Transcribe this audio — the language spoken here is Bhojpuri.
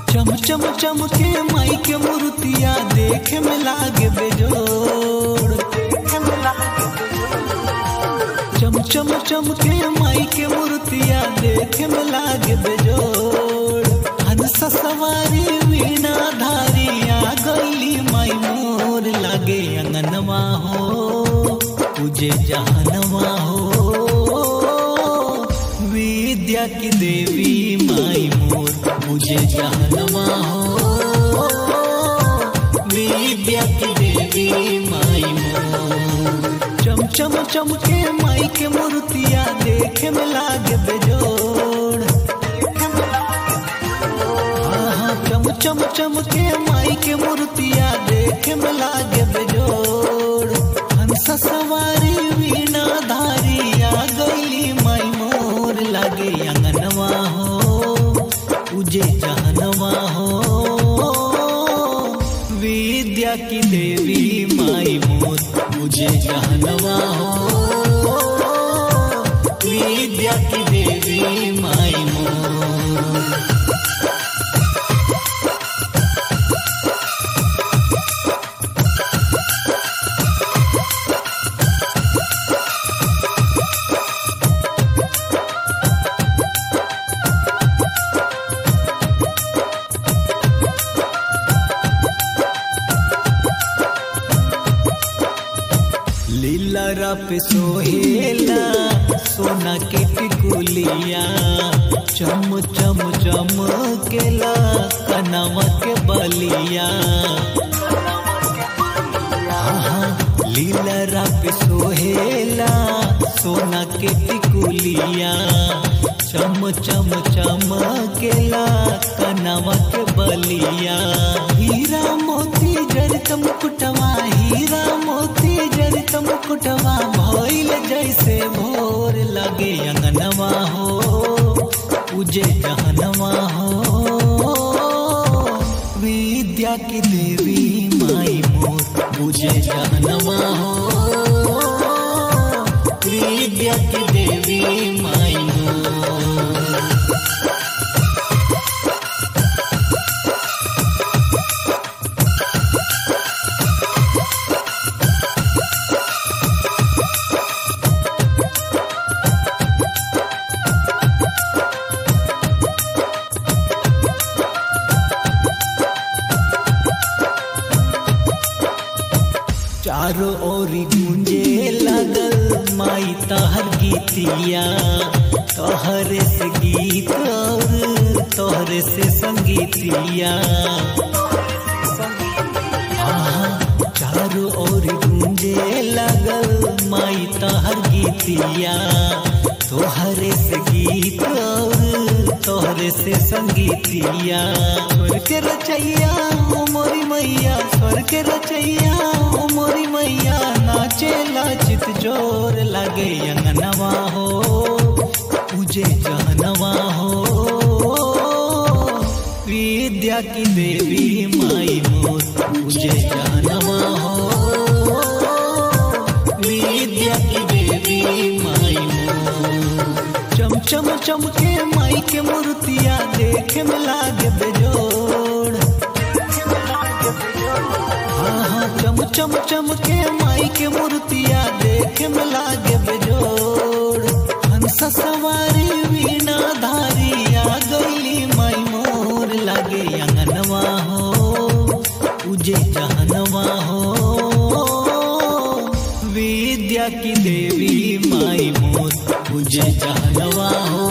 चम चम चम के माई के मूर्तिया देखे में लागे बेजोड़ चम चम चम के माई के मूर्तिया देखे में लागे बेजोड़ हंस सवारी वीणा धारिया गईली माई मोर लागे अंगनवा हो तुझे जहनवा हो विद्या की देवी माई मोर मुझे जहनवा हो विद्या की देवी माई मोर चम चम चम के माई के मूर्तिया देखे में लागे बेजोड़ आहा, चम चम चम के माई के मूर्तिया देखे में लागे बेजोड़ हंस सवारी वीणा धारिया गईली माई मोर लागे अंगनवा हो तुझे जहनवा हो विद्या की देवी माई मोर मुझे जहनवा हो विद्या की देवी माई मोर लीला पे सोहेला सोना के टिकुलिया चम चम चम केला कनवा के बलिया आहा, लीला पे सोहेला सोना के टिकुलिया चम चम चम केला कनवा के बलिया हीरा मोती जड़त मुकुटवा हीरा मोती जड़त मुकुटवा भइल जैसे भोर लगे अंगनवा हो पूजे जहनवा हो विद्या की देवी माई मोर पूजे जहनवा हो विद्या की देवी माई मोर चारों ओर गूंजे लगल माई तहर गीतिया तोहरे से गीत और तोहरे से संगीतिया आहा, चारों ओर गूंजे लगल माई तहर गीतिया तोहरे से गीत और तोहरे से संगीतिया स्वर के रचैया ओ मोरी मैया स्वर के रचैया ओ मोरी मैया नाचे लाचित जोर लगे अंगनवा हो पूजे जहनवा हो विद्या की देवी माई मोर पूजे जहनवा हो विद्या की देवी माई मोर चम चम चम के माई के मूर्तिया देखे में लागे बेजोड़ आहा, चम चम चम के माई के मूर्तिया देखे में लागे बेजोड़ हंस सवारी वीणा धारिया गईली माई मोर लागे अंगनवा हो तुझे जहनवा हो विद्या की देवी माई मोर तुझे जहनवा हो